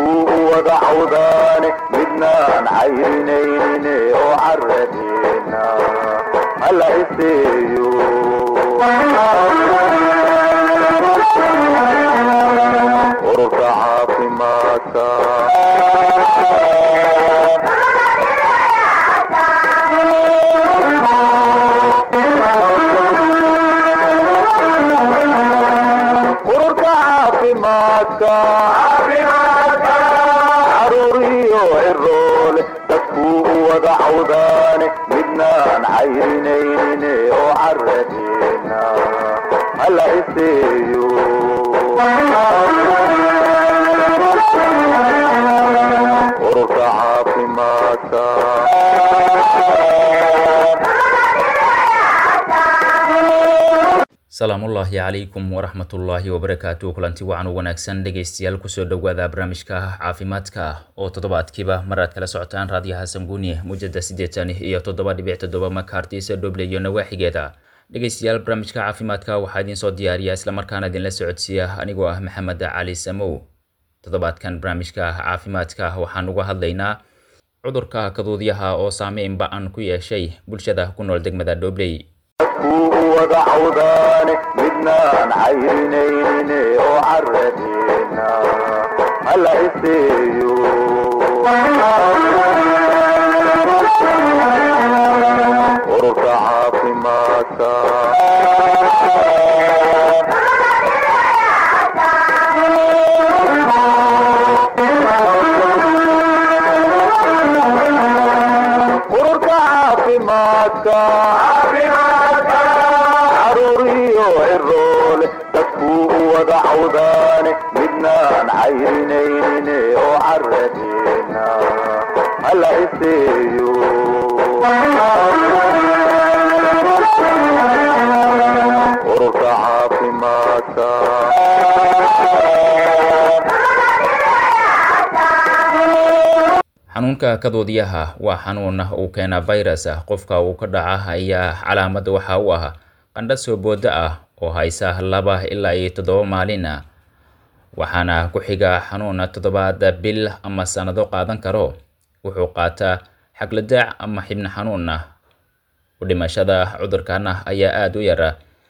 dadkuu wada cawdaane midnaan cayrinayne oo caradeena hala iseeyo ururka caafimaadka ururka caafimaadka caruur iyo ciroole dadkuu wada cawdaane midnaan cayrinayne oo caradeena hala iseeyo ururka caafimaadka salaamullaahi calaykum waraxmatullaahi wabarakaatu kulanti wacan u wanaagsan dhegaystayaal kusoo dhowaada barnaamijka caafimaadka oo toddobaadkiiba mar aad kala socotaan raadiyaha sanguuni muujada siddeetan iyo toddoba dhibic toddoba makartiisa dhoble iyo nawaaxigeeda dhegaystayaal barnaamijka caafimaadka waxaa idiin soo diyaariya islamarkaana idinla socodsiiya anigoo ah maxamed cali samow toddobaadkan barnaamijka caafimaadka waxaan uga hadlaynaa cudurka kaduudyaha oo saameyn ba-an ku yeeshay bulshada ku nool degmada dhobley dadkuu wada cawdaane midnaan cayrinayne oo caradeena hala iseeyo ururka caafimaadka ururka caafimaadka caruur iyo ciroole dadkuu wada cawdaane midnaan cayrinayne oo caradeena hala iseeyo ururka caafimaadka xanuunka kaduudyaha waa xanuun uu keena virus qofka uu ka dhaca ayaa calaamad waxa u ah qandho soo booda ah oo haysa laba ilaa iyo toddoba maalin waxaana ku xiga xanuun toddobaad bil ama sannado qaadan karo wuxuu qaataa xagladaac ama xibno xanuun u dhimashada cudurkan ayaa aada u yara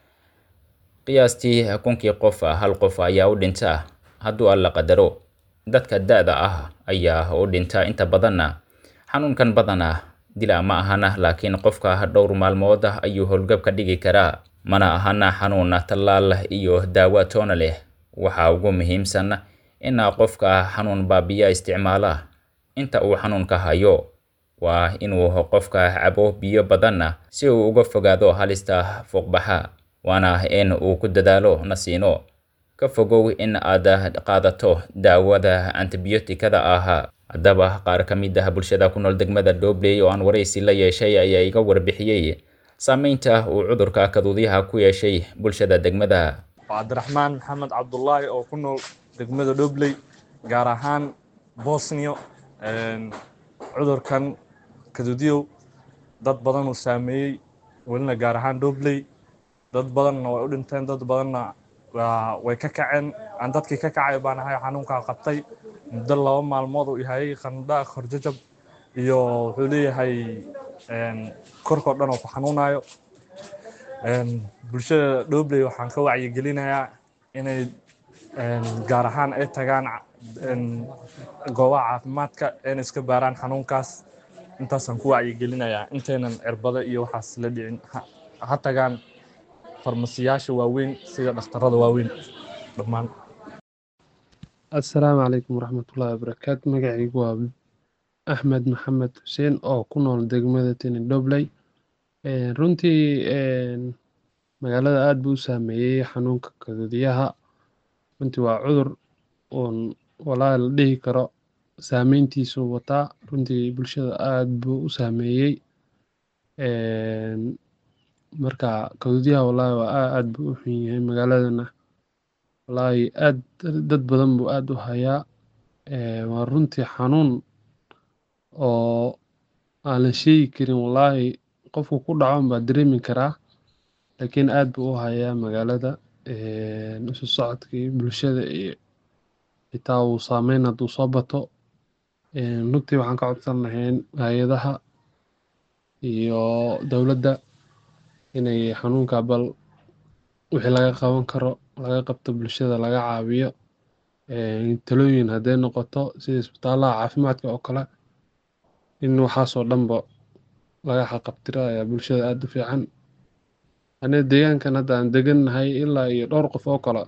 qiyaastii kunkii qof hal qof ayaa u dhinta hadduu alla qadaro dadka da-da ah ayaa u dhinta inta badanna xanuunkan badana dila ma ahana laakiin qofka dhowr maalmood ayuu howlgab ka dhigi karaa mana ahana xanuun tallaal iyo daawo toona leh waxaa ugu muhiimsan in qofka xanuun baabiya isticmaala inta uu xanuunka hayo waa inuu qofka cabo biyo badanna si uu uga fogaado halista fuuqbaxa waana in uu ku dadaalo nasiino ka fogow in aad qaadato daawada antibiyootikada ah haddaba qaar ka mid ah bulshada ku nool degmada dhobley oo aan waraysi la yeeshay ayaa iga warbixiyey saameynta uu cudurka kaduudyaha ku yeeshay bulshada degmada waa cabdiraxmaan maxamed cabdulaahi oo ku nool degmada dhobley gaar ahaan bosniyo cudurkan kaduudyow dad badan uu saameeyey welina gaar ahaan dhobley dad badanna way u dhinteen dad badanna way ka kaceen aan dadkii ka kacay baan ahay xanuunkaa qabtay muddo laba maalmood uu yahayay qandha korjajab iyo wuxuu leeyahay korkoo dhan oo ku xanuunayo bulshada dhobley waxaan ka wacyigelinayaa inay gaar ahaan ay tagaan goobaha caafimaadka ayna iska baaraan xanuunkaas intaasaan ku wacyigelinayaa intaynan cirbada iyo waxaas la dhicin ha tagaan farmasiyaasha waaweyn sida dhakhtarada waaweyn dhammaan assalaamu calaykum waraxmatullaahi wabarakaatu magacaygu waa axmed maxamed xuseen oo ku nool degmada tini dhobley runtii magaalada aada buu u saameeyey xanuunka kaduudyaha runtii waa cudur uun walaa la dhihi karo saameyntiisuu wataa runtii bulshada aada buu u saameeyey marka kaduudyaha wallaahi waa aad buu u xun yahay magaaladana wallaahi aad dad badan buu aada u hayaa waa runtii xanuun oo aan la sheegi karin wallaahi qofku ku dhaco unbaa dareemi karaa laakiin aad buu u hayaa magaalada isu socodkii bulshada iyo xitaa uu saameyn hadduu soo bato runtii waxaan ka codsan lahayn hay-adaha iyo dowladda inay xanuunka bal wixii laga qaban karo laga qabto bulshada laga caawiyo talooyin hadday noqoto sida isbitaalaha caafimaadka oo kale in waxaasoo dhanba laga xaqabtiro ayaa bulshada aada u fiican aniga deegaankan hadda aan degannahay ilaa iyo dhowr qof oo kale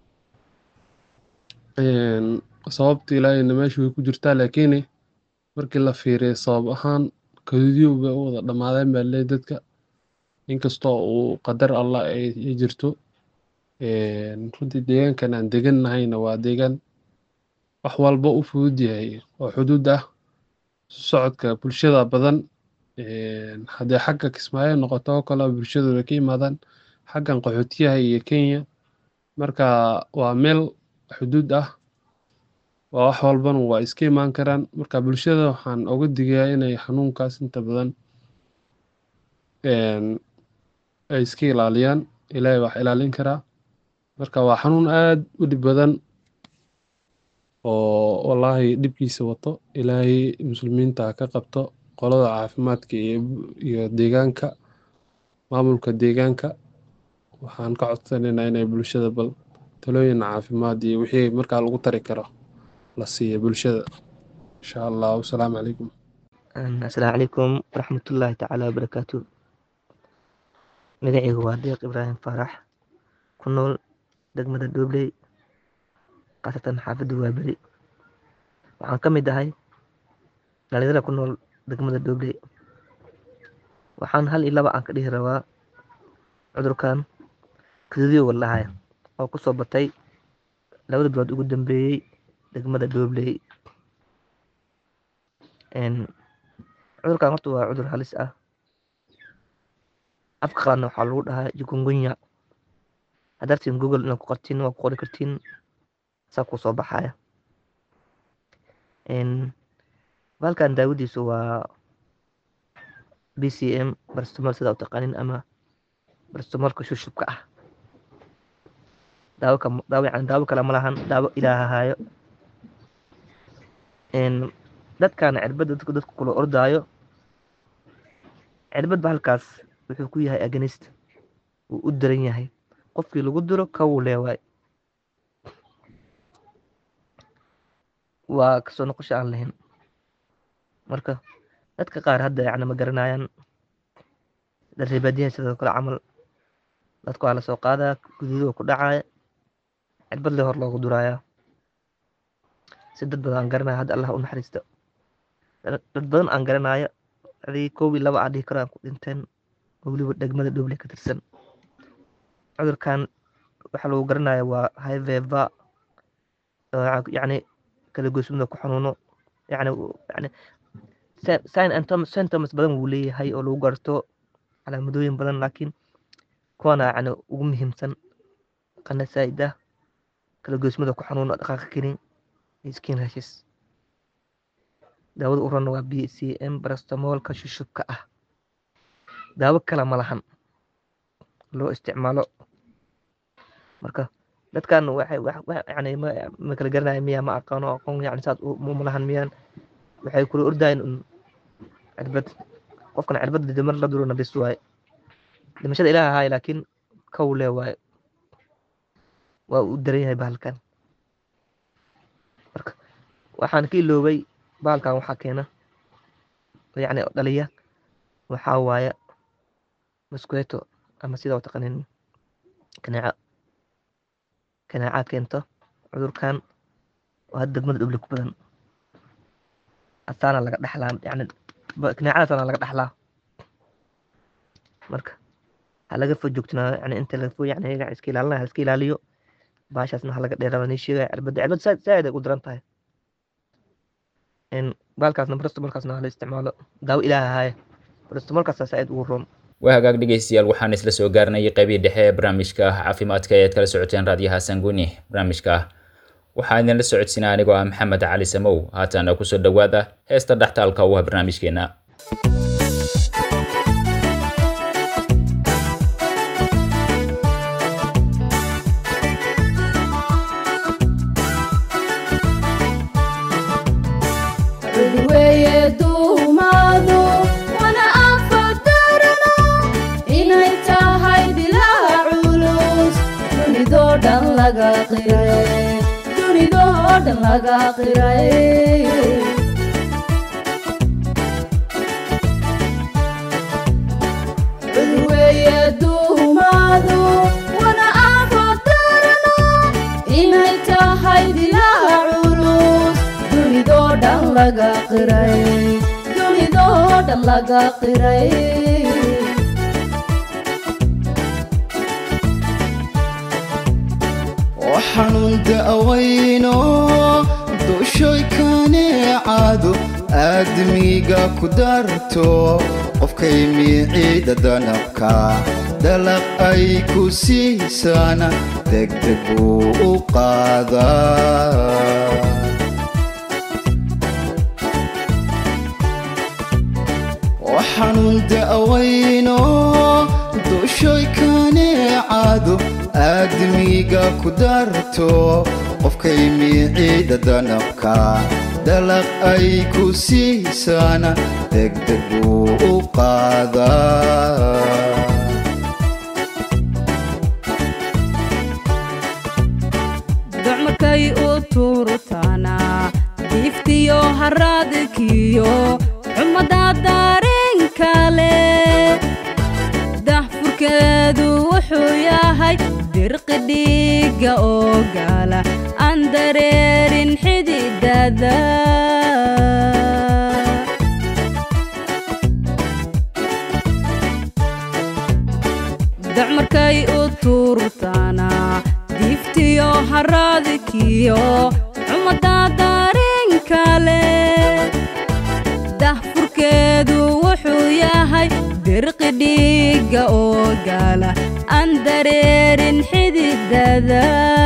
sababta ilaahayna meesha way ku jirtaa laakiin markii la fiiriyo sabab ahaan kaduudyow bay u wada dhammaadeen baa leey dadka inkastoo uu qadar allah ay jirto runtii deegaankan aan degannahayna waa deegaan wax walba u fudud yahay oo xuduud ah socodka bulshada badan haddii xagga kismaayo noqoto oo kale bulshadu way ka yimaadaan xaggan qaxootiyaha iyo kenya marka waa meel xuduud ah waa wax walbana waa iska imaan karaan marka bulshada waxaan uga digayaa inay xanuunkaas inta badan ay iska ilaaliyaan ilaahay wax ilaalin karaa marka waa xanuun aada u dhib badan oo wallaahi dhibkiisa wato ilaahay muslimiinta ka qabto qolada caafimaadka iyo deegaanka maamulka deegaanka waxaan ka codsanaynaa inay bulshada bal talooyin caafimaad iyo wixii markaa lagu tari karo la siiya bulshada insha allah wasalaamu calaykum asalaamu calaykum waraxmatullaahi tacaala wabarakaatu magacaygu waa deeq ibraahim faarax ku nool degmada doobley khaasatan xaafadda waaberi waxaan ka mid ahay dhalinyarada ku nool degmada doobley waxaan hal iyo laba aan ka dhihi rabaa cudurkan kadudiyo waldhahaya oo ku soo batay labada bilood ugu dambeeyey degmada doobley cudurkan horta waa cudur halis ah afka qaladna waxaa lagu dhahaa jukungunya hadartiin google inaad ku qortiin waa ku qori kartiin saa kuu soo baxaya bahalkan daawadiisu waa b c m barstomol sida u taqaanin ama barstomolka shushubka ah daawo daawo yani daawo kale ma lahan daawo ilaaha haayo dadkan cirbadda dadku dadku kula ordaayo cirbad bahalkaas wuxuu ku yahay aganist wuu u daran yahay qofkii lagu diro kawuu leewaay waa kasoo noqosho aan lahayn marka dadka qaar hadda yani ma garanayaan darreebaadiyaha sidoo kale camal dadku waa lasoo qaadaa guduudo ku dhacaya cirbad le hor loogu duraaya si dad badan aan garanaya hadda allah u naxariisto dad badan aan garanaya adii koob iyo laba aan dhihi karo aan ku dhinteen oo weliba degmada dhoble ka tirsan cudurkan waxaa lagu garanaya waa hiveva yani kala goysmada ku xanuuno yani yani sign and symptoms badan wuu leeyahay oo lagu garto calaamadooyin badan laakiin kuwana yani ugu muhiimsan qana saa'id ah kala goysmada ku xanuuno dhaqaaqa karin skin rashes daawada urana waa b c m barastamolka shushubka ah daawo kale ma lahan loo isticmaalo marka dadkan waxay yani ma kala garanaya miya ma aqaano aqoon yani saas ma lahan miyaan waxay kula ordayan un cirbad qofkan cirbad mar la durona bis waaye dhimashada ilaah ahaay laakiin kow le waaye waa u daran yahay bahalkan marka waxaan ka iloobay bahalkan waxaa keena yani dhaliya waxaa waaya maskueto ama sida u taqanin kanaaca kanaaca keento cudurkan oo hadda degmada dhoble ku badan asaana laga dhaxlaa yani kanaacadaasana laga dhaxlaa marka ha laga fo joogtinaa yani inta laga fo yani iyaga iska ilaalinaya ha iska ilaaliyo baashaasna ha laga dheeraada nii sheegaya cirbadda cirbad saaid ay u daran tahay baalkaasna barastomolkaasna hala isticmaalo daawo ilaah ahaaye barastomolkaasa saaid ugu roon waa hagaag dhegeystayaal waxaan isla soo gaarnayay qaybihii dhexe ee barnaamijka caafimaadka ayaad kala socoteen raadiyaha sanguni barnaamijka waxaa idinla socodsiinaa anigoo ah maxamed cali samow haatana kusoo dhowaada heesta dhextaalka u ah barnaamijkeena qiray dunidoo dhan laga qiray weeye duumaadu wana aafodarano inay tahay dilaa culus dunidoo dhan laga qiray dunidoo dhan laga qiray waxaanun da'wayno dushoy kaneecado aadmiga ku darto qofkay miiciida danabka dalaq ay ku siisaana degdeg buu u qaadaa waxaanun da'wayno dushoy kaneecado aadmiga ku darto qofkay miiciida danabka dalaq ay ku siisaana degdeg buu u qaadaa docmarkay u tuurutaana diiftiyo haraadkiyo xumada dareenkale dahfurkeedu wuxuu yahay dirqi dhiiga oo gaala aan dareerin xididada docmarkay u tuurtaana diiftiyo haraadkiyo xumada dareenkale dahfurkeedu wuxuu yahay dirqi dhiiga oo gaala aan dareerin xididada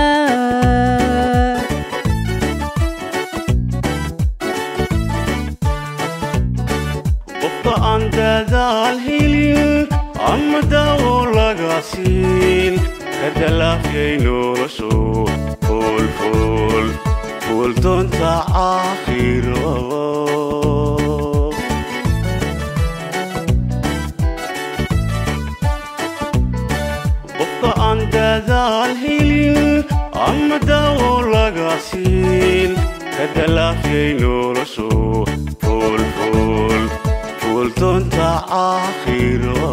qofka aan dadaal helin ama dawo laga siin ka dalaafyay noloshu fuulfuul fuuldoonta aakhiro qofka aan dadaal helin ama dawo laga siin ka dalaafyay noloshu fuulfuul fuuldoonta aakhiro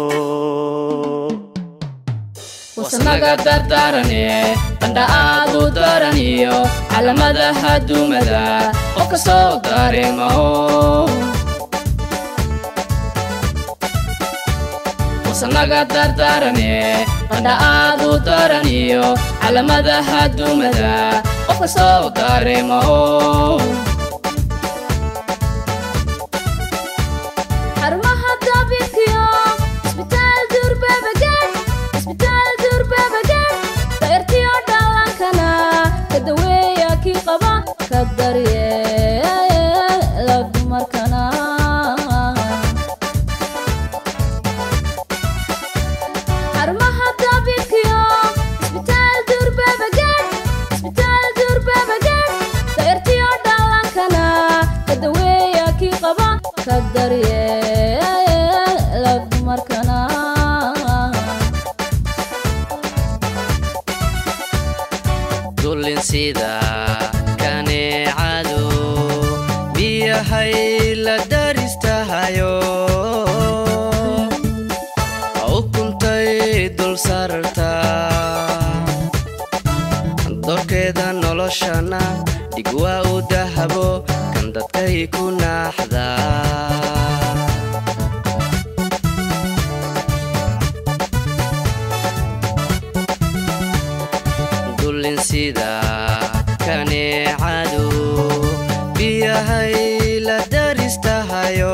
wasnaga dardarane qandha aad u daraniyo calamadaha duumada qof kastoo dareemaho wasnaga dardarane qandha aad u daraniyo calamadaha duumada qof kastoo dareemaho xarumaha dabiibkiyo isbitaal duurbabagaan isbitaal duurbabagaan dayrtiyo dhallankana ka daweeya kii qaba ka daryeela dumarkana xarumaha dabiibkiyo isbitaal duurbabagaan isbitaal duurbabagaan dayrtiyo dhallankana ka daweeya kii qaba ka daryeela dumarkana dullin sida kaneecadu biyahay la daristahayo ukuntay dul sarta dorkeeda noloshana dhig waa u dahabo kan dadkay ku naaxdaa dullin sida kaneecadu biyahay la daristahayo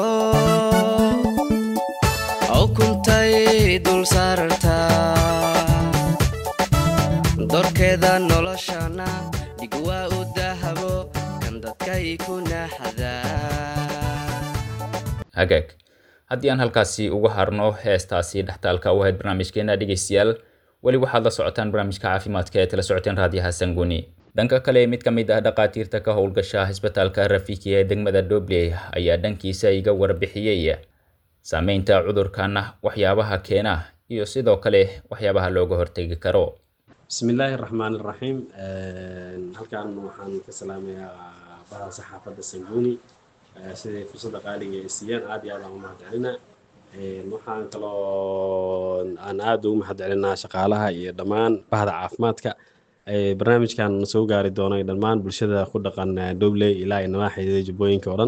ukuntay dul sarta dorkeeda noloshana dhig waa u dahabo kan dadkay ku naaxdaa hagaag haddii aan halkaasi uga harno heestaasi dhextaalka u ahayd barnaamijkeena dhegeystayaal weli waxaad la socotaan barnaamijka caafimaadka ee tala socoteen raadiyaha sanguni dhanka kale mid ka mid ah dhakhaatiirta ka howlgasha isbitaalka rafiki ee degmada dobley ayaa dhankiisa iga warbixiyey saameynta cudurkan waxyaabaha keena iyo sidoo kale waxyaabaha looga hortegi karo بسم الله الرحمن الرحيم halkan waxaan ka salaamayaa baha saxaafadda sanguuni siday fursadda qaaliga ay siiyeen aad iyo aad aan u mahadcelinaa waxaan kaloo aan aad ugu mahadcelinaa shaqaalaha iyo dhammaan bahda caafimaadka barnaamijkan soo gaari doonay dhammaan bulshada ku dhaqan dobley ilaa iyo nawaaxida jubbooyinka oo dhan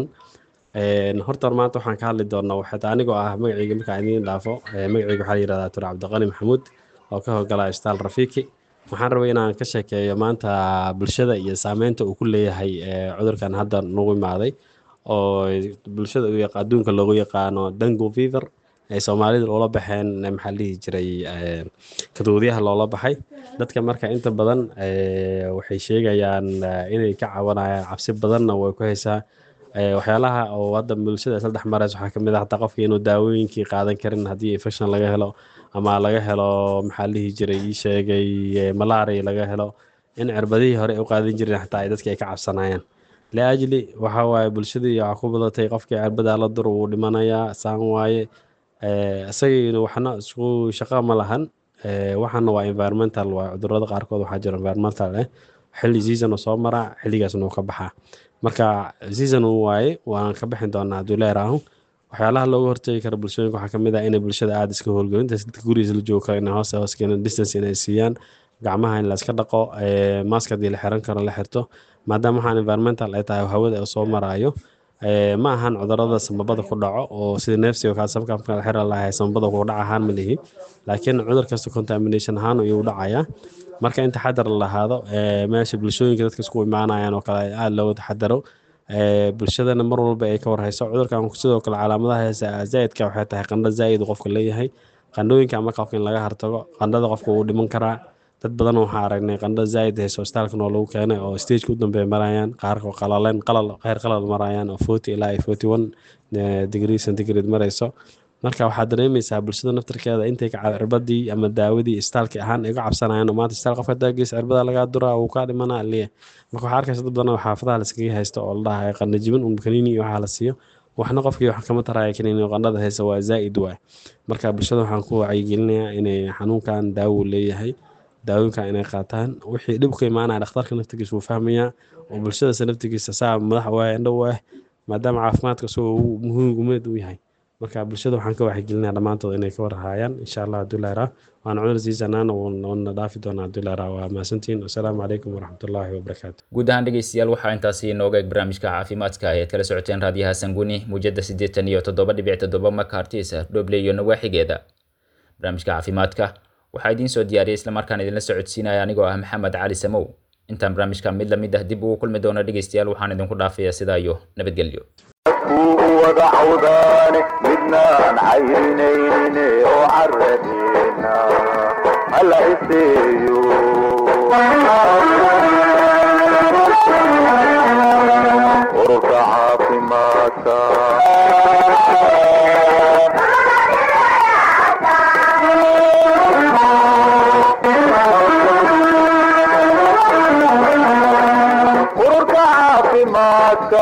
horta maanta waxaan ka hadli doonaa waxaa anigoo ah magacayga markaan idiin dhaafo magacayga waxaa la yihahdaa tur cabdiqani maxamuud oo ka howlgala istaal rafiiki waxaan rabay inaan ka sheekeeyo maanta bulshada iyo saameynta uu ku leeyahay cudurkan hadda nagu imaaday oo bulshada adduunka loogu yaqaano dango fever ay soomaalida loola baxeen maxaa dhihi jiray kaduudyaha loola baxay dadka marka inta badan waxay sheegayaan inay ka cabanayaan cabsi badanna way ku haysaa waxyaalaha oo hadda bulshada isla dhex maraysa waxaa kamid ah hataa qofka inuu daawooyinkii qaadan karin haddii infection laga helo ama laga helo maxaa la dhihi jiray ii sheegay malaria laga helo in cirbadihii hore u qaadan jirin xataa ay dadki ay ka cabsanayaan liajli waxa waaye bulshadii waxaa ku badatay qofkii cirbadaa la dur wuu dhimanayaa saan waaye isagiina waxna isku shaqa ma lahan waxana waa environmental waa cudurada qaarkood waxaa jira environmental eh xilli season oo soo maraa xilligaasna uu ka baxaa marka season uu waaye waan ka bixin doonaa hadduu leeraahu waxyaalaha looga hortegi kara bulshooyinka waxaa kamid ah inay bulshada aada iska howlgelinta dadka gurigiisa la joogo kale inay hoos hoos keenan distance inay siiyaan gacmaha in la iska dhaqo mask haddii la xiran karo la xirto maadaama waxaan environmental ay tahay hawada soo maraayo ma ahan cudurada samabada ku dhaco oo sida neefsiga kaa sababka marka la xiran lahay samabada ku dhac ahaan ma lihi laakiin cudur kasta contamination ahaan ayuu dhacayaa marka in taxadar la lahaado meesha bulshooyinka dadka isku imaanayaan oo kale aada looga taxadaro bulshadana mar walba ay ka warhayso cudurkan sidoo kale calaamadaha heesa zaa'idka waxay tahay qandho zaa'id qofka leeyahay qandhooyinka ama qofka in laga hartago qandhada qofka wuu dhiman karaa dad badan waxaa aragnay qandho zaa'id hayso istaalkan oo lagu keenay oo stageka u dambeeya marayaan qaarka qalaleen qalal qeyr qalal marayaan oo forty ilaa iyo forty one degree centigrade marayso marka waxaad dareemaysaa bulshada naftarkeeda intay cirbadii ama daawadii istaalki ahaan ay uga cabsanayaan oo maanta istaal qofka daagiisa cirbada lagaa duraa wuu kaa dhimanaa liya marka waxaa arkaysa dad badan oo xaafadaha laskaga haysto oo la dhahayo qandho jibin un kaniini iyo waxaa la siiyo waxna qofkii wax kama taraya kaniini oo qandhada haysa waa zaa'id waay marka bulshada waxaan ku wacyigelinayaa inay xanuunkan daawo leeyahay daawooyinkan inay qaataan wixii dhib ku imaanaya dhakhtarka naftigiisa wuu fahmayaa oo bulshadasa naftigiisa saa madax waaya indho u ah maadaama caafimaadka isagoo muhiim gumeed u yahay marka bulshada waxaan ka waxgelinaya dhammaantood inay ka warhaayaan insha allah hadduu leeraa waana cudur siisanaan wana dhaafi doonaa hadduu leeraa waa mahadsantihiin wasalaamu calaykum waraxmatullaahi wabarakaatu guud ahaan dhegeystayaal waxaa intaasi inooga eg barnaamijka caafimaadka ayaad kala socoteen raadiyaha sanguni muujada siddeetan iyo toddoba dhibic toddoba makartis dhoble iyo nawaaxigeeda barnaamijka caafimaadka waxaa idiin soo diyaariyay islamarkaan idinla socodsiinaya anigoo ah maxamed cali samow intaan barnaamijka mid lamid ah dib ugu kulmi doono dhegeystayaal waxaan idinku dhaafayaa sidaa iyo nabadgelyo dadkuu wada cawdaane midnaan cayrinayne oo caradeena hala iseeyo ururka caafimaadka ururka caafimaadka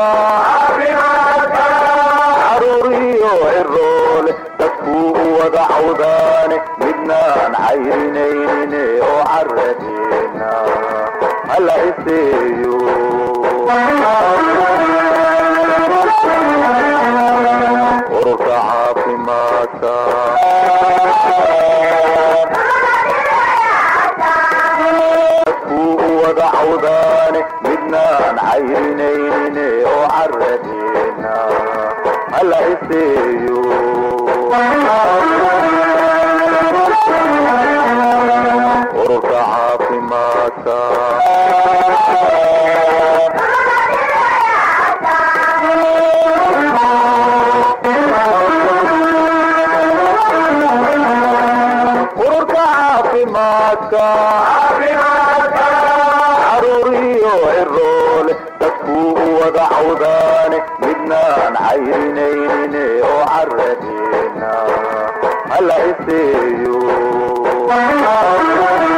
caruuriyo ciroole dadkuu wada cawdaane midnaan cayrinayne oo caradeena hala iseeyo ururka caafimaadka dadkuu wada cawdaane midnaan cayrinayne oo caradeena hala iseeyo ururka caafimaadka ururka caafimaadka caruuriyo ciroole dadkuu wada cawdaane midnaan cayrinayne oo caradeena hala iseeyo